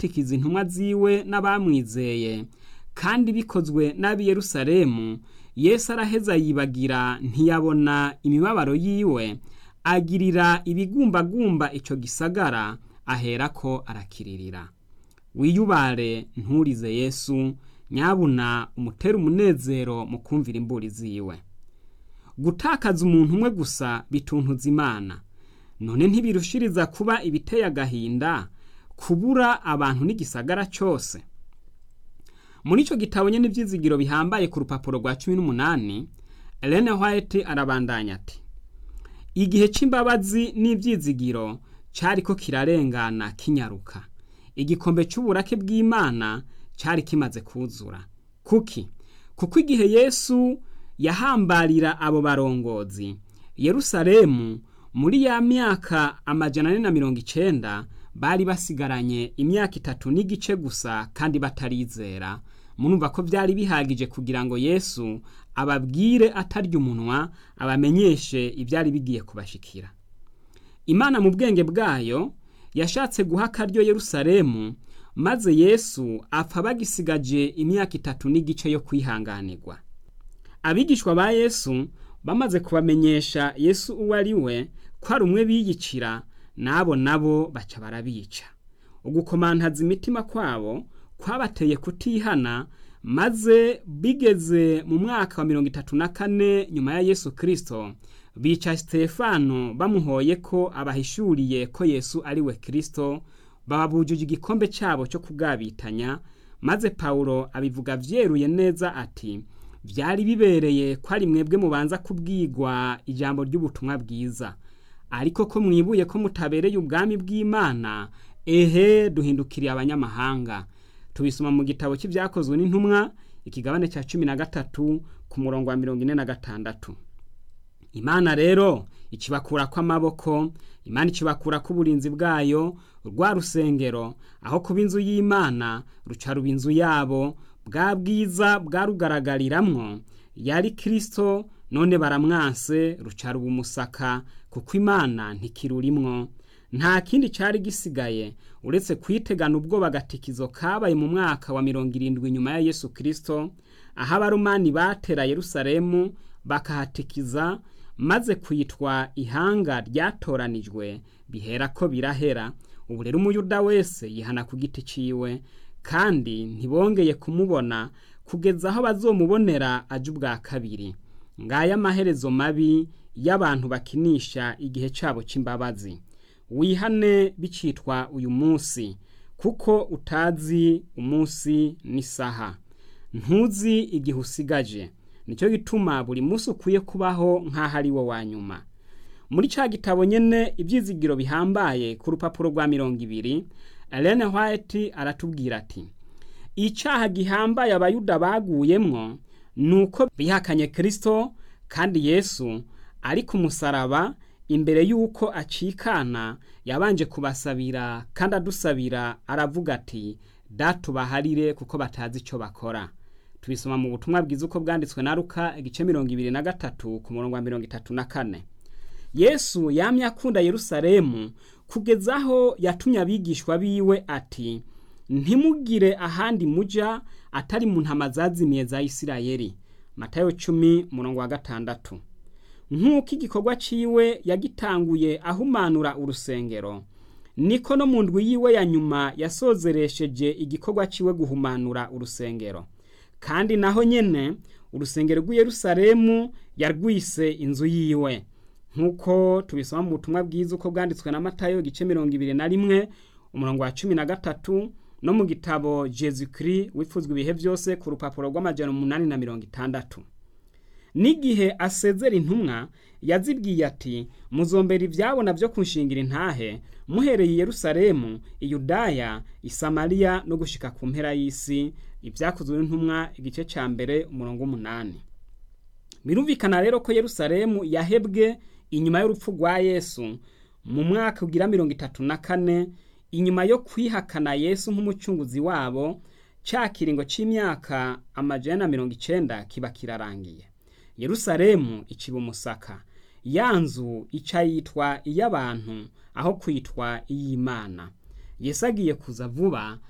kubatikiza intumwa ziwe n'abamwizeye kandi bikozwe n'ab'i Yerusalemu Yesu araheza yibagira ntiyabona imibabaro yiwe agirira ibigumbagumba ico gisagara aherako arakiririra wiyubare nturize Yesu nyabuna umutera umunezero mu kumvira imburi ziwe gutakaza umuntu umwe gusa bituntuza imana none ntibirushiriza kuba ibiteye agahinda kubura abantu n'igisagara cyose muri icyo gitabo nyine ibyizigiro bihambaye ku rupapuro rwa cumi n'umunani Ellen White arabandanya ati igihe cy'imbabazi n'ibyizigiro cyari ko kirarengana kinyaruka igikombe cy'uburake bw'imana cyari kimaze kuzura kuki kuko igihe yesu yahambarira abo barongozi yerusalemu muri ya myaka amajana ane na mirongo icenda bari basigaranye imyaka itatu n'igice gusa kandi batarizera murumva ko byari bihagije kugira ngo yesu ababwire atarya umunwa abamenyeshe ibyari bigiye kubashikira imana mu bwenge bwayo yashatse guha akaryo yerusalemu maze yesu apfa bagisigaje imyaka itatu n'igice yo kwihanganirwa abigishwa ba yesu bamaze kubamenyesha yesu uwo ari we ko ari umwe biyicira n'abo nabo baca barabica ugukomantaza imitima kwabo kwabateye kutihana maze bigeze mu mwaka wa mirongo itatu na kane nyuma ya yesu kirisito bica sitefano bamuhoye ko abahishuriye ko yesu ari we kirisito bababujije igikombe cyabo cyo kugabitanya maze pawulo abivuga byeruye neza ati byari bibereye ko ari mwebwe mubanza kubwigwa ijambo ry'ubutumwa bwiza ariko ko mwibuye ko mutabereye ubwami bw'imana ehe duhindukiriye abanyamahanga tubisoma mu gitabo cy'ibyakozwe n'intumwa ikigabane cya cumi na gatatu ku murongo wa mirongo ine na gatandatu imana rero ikibakura kw'amaboko imana ikibakura k'uburinzi bwayo rwa rusengero aho kuba inzu y'imana ruca ruba inzu yabo bwa bwiza bwarugaragariramwo yari kirisito none baramwanse ruca ruba umusaka kuko imana ntikirurimwo nta kindi cyari gisigaye uretse kwitegana ubwoba agatikizo kabaye mu mwaka wa mirongo irindwi nyuma ya yesu kirisito aho abarumani batera yerusalemu bakahatikiza maze kwitwa ihanga ryatoranijwe bihera ko birahera ubu rero umuyuda wese yihana ku giti ciwe kandi ntibongeye kumubona kugeza aho bazomubonera aje ubwa kabiri ngaya amaherezo mabi y'abantu bakinisha igihe cyabo cy'imbabazi wihane bicitwa uyu munsi kuko utazi umunsi n'isaha ntuzi igihe usigaje nicyo gituma buri munsi ukwiye kubaho nk'aho ari wo wa nyuma muri cya gitabo nyine ibyizigiro bihambaye ku rupapuro rwa mirongo ibiri Ellen White aratubwira ati icyaha gihambaye abayuda baguyemwo ni uko bihakanye kirisito kandi yesu ari ku musaraba imbere y'uko acikana yabanje kubasabira kandi adusabira aravuga ati datubaharire kuko batazi icyo bakora tubisoma mu butumwa bwiza uko bwanditswe na ruka igice mirongo ibiri na gatatu ku murongo wa mirongo itatu na kane yesu yamye akunda yerusalemu kugeza aho yatumye abigishwa biwe ati ntimugire ahandi muja atari mu ntama zazimiye za isirayeli matayo cumi murongo wa gatandatu nk'uko igikorwa ciwe yagitanguye ahumanura urusengero niko no mu ndwi yiwe ya nyuma yasozeresheje igikorwa ciwe guhumanura urusengero kandi naho nyene urusengero rw'i Yerusalemu yarwise inzu yiwe nk'uko tubisoma mu butumwa bwiza uko bwanditswe na matayo igice mirongo ibiri na rimwe umurongo wa cumi na gatatu no mu gitabo jesu kiri wifuzwa ibihe byose ku rupapuro rw'amajana umunani na mirongo itandatu n'igihe asezera intumwa yazibwiye ati muzombera ibyabona byo kunshingira intahe muhereye i Yerusalemu iyudaya isamariya no gushika ku mpera y'isi ibyakozwe n'intumwa igice cya mbere umurongo w'umunani birumvikana rero ko Yerusalemu yahebwe inyuma y'urupfu rwa yesu mu mwaka ugira mirongo itatu na kane inyuma yo kwihakana yesu nk'umucunguzi wabo cya kiringo cy'imyaka amajana na mirongo icenda kiba kirarangiye yerusalemu iciba umusaka ya nzu ica yitwa iy'abantu aho kwitwa iy'imana yesu agiye kuza vuba